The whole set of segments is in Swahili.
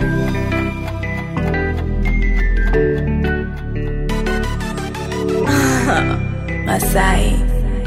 Masai.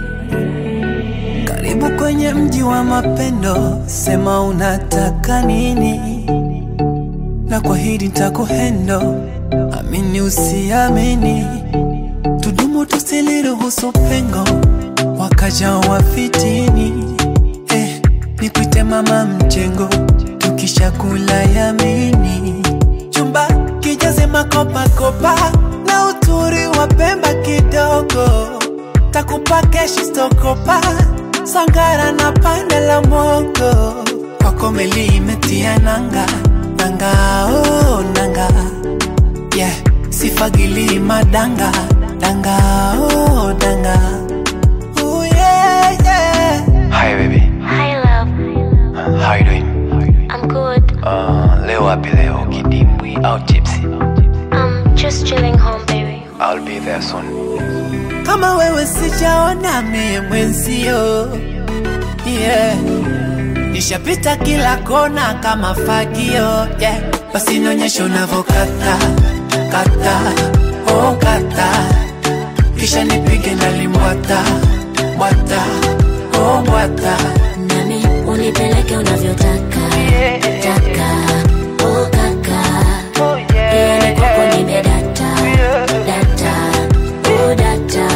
Karibu kwenye mji wa mapendo, sema unataka nini, na kwa hili nitakuhendo, amini usiamini, tudumu tusiliruhusu pengo, wakaja wafitini. Eh, nikuite mama mjengo, tukishakula yamini, chumba kijaze makopakopa na uturi wa Pemba kidogo takupa keshi stokopa sangara na pande la mogo kwako meli imetia nanga nanga oh, nanga yeah sifagili madanga danga oh, danga oh, yeah, yeah. Hi baby. Hi love, Uh, how you doing? I'm good. Uh, leo wapi leo kidimbwi au tipsy? I'm just chilling home, baby. I'll be there soon. kama wewe sijaona mie mwenzio yeah. nishapita kila kona kama fagio yeah. basi nionyeshe unavyokata kata oh, kata kisha nipige nalimwata mwata oh, mwata Nami unipeleke unavyotaka taka oh kaka yani kwako nimedata data oh data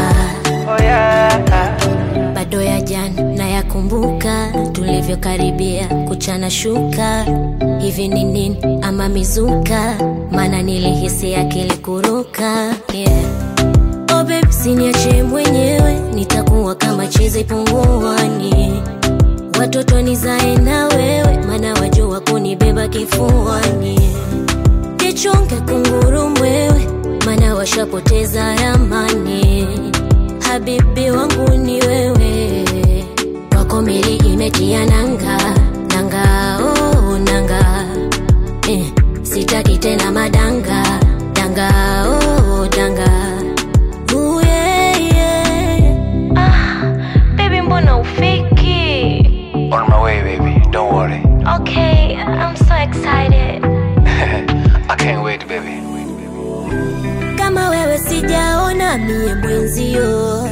bado ya jana na yakumbuka tulivyokaribia kuchana shuka hivi ni nini ama mizuka maana nilihisi akili kuruka yeah. Oh babe, siniache mwenyewe, nitakuwa kama chizi punguani. Watoto nizae na wewe, maana wajua kunibeba kifuani. Jichunge kunguru mwewe, maana washapoteza ramani. Habibi wangu ni wewe, wako meli imetia nanga nanga, oh nanga eh, sitaki tena madanga danga, oh danga Ooh, yeah, yeah. Ah, baby mbona ufiki? On my way baby, don't worry. Okay, I'm so excited. I can't wait baby. Kama wewe sijaona mie mwenzio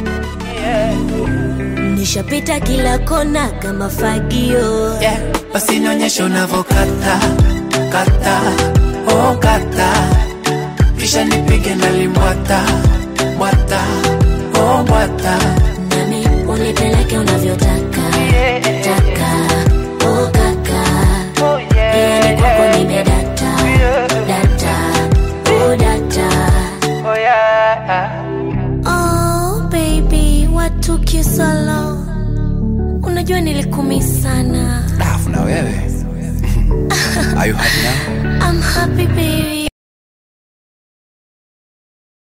nishapita kila kona kama fagio yeah. basi nionyeshe unavyokata kata oh, kata kisha nipige nalimwata mwata oh, mwata nami unipeleke unavyotaka taka oh kaka yani kwako nimedata data oh data Oh baby, what took you so long? Unajua nilikumi sana. Alafu na wewe. Are you happy now? I'm happy baby.